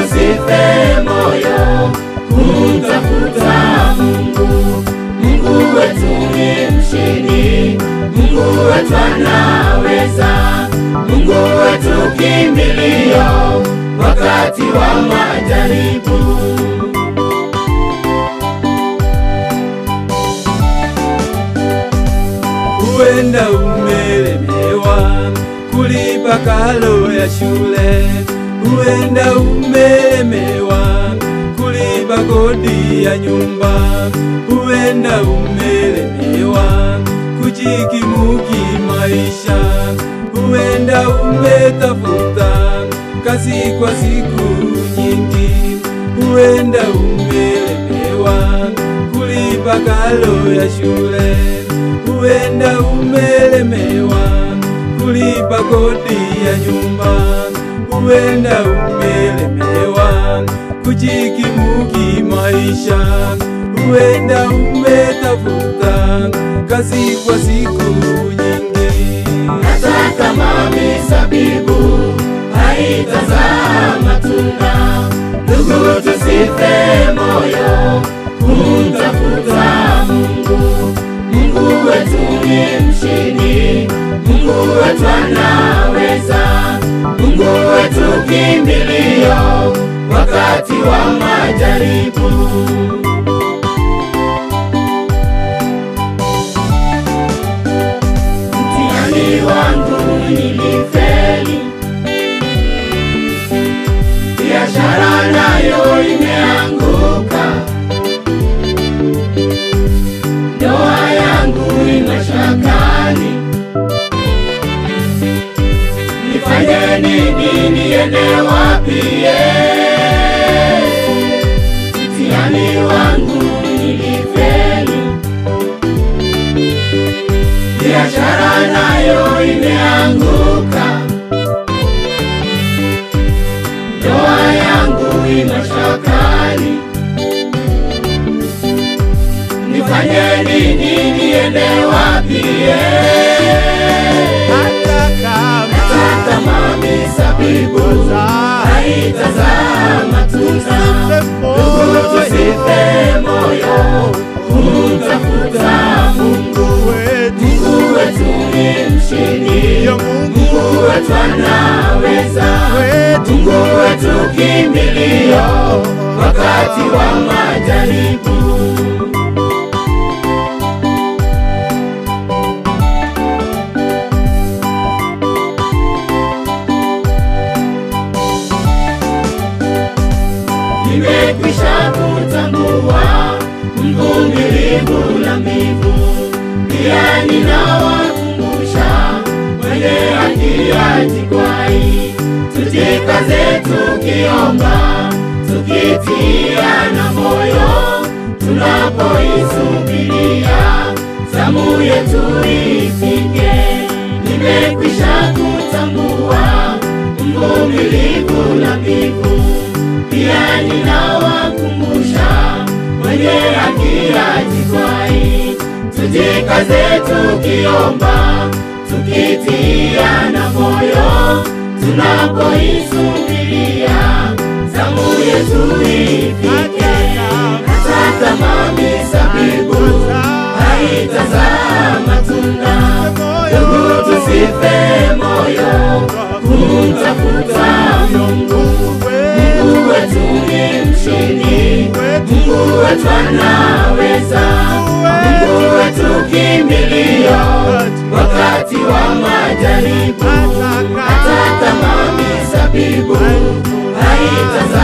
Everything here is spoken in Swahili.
tusife moyo kumtafuta Mungu. Mungu wetu ni mshindi, Mungu wetu anaweza, Mungu wetu kimbilio wakati wa majaribu. Huenda umelemewa kulipa karo ya shule, huenda umelemewa kulipa kodi ya nyumba, huenda umelemewa kujikimu kimaisha, huenda umetafuta kazi kwa siku nyingi, huenda umelemewa kulipa karo ya shule, huenda umelemewa kulipa kodi ya nyumba, huenda umelemewa kujikimu kimaisha, huenda umetafuta kazi kwa siku nyingi. hata kama mizabibu haitazaa matunda. Ndugu, tusife moyo kumtafuta Mungu. Mungu wetu ni mshindi, Mungu wetu anaweza, Mungu wetu kimbilio wakati wa majaribu. Mtihani wangu nilifeli, biashara nayo imeanguka, ndoa yangu imashakani. Nifanye nini? Niende wapi? eh? Mtihani wangu nilifeli biashara nayo imeanguka, ndoa yangu imashakani. Nifanye nini? Niende wapi? Hata kama Hata kama mizabibu haitazaa matunda, ndugu, tusife moyo kumtafuta Mungu. Mungu wetu ni mshindi, Mungu wetu anaweza, Mungu wetu kimbilio wakati wa majaribu. Nimekwisha kutambua mvumilivu na mbivu, pia ninawakumbusha mwenye haki hajikwai. Tujikaze tukiomba, tukitia na moyo, tunapoisubiria zamu yetu ifike. Nimekwisha kutambua mvumilivu na mbivu pia ninawakumbusha mwenye haki hajikwai. Tujikaze tukiomba, tukitia na moyo, tunapoisubiria zamu yetu ifike. Hata kama mizabibu haitazaa matunda, ndugu, tusife moyo kumtafuta Mungu. Mungu wetu ni mshindi, Mungu wetu anaweza, Mungu wetu kimbilio wakati wa majaribu. Hata kama mizabibu haitazaa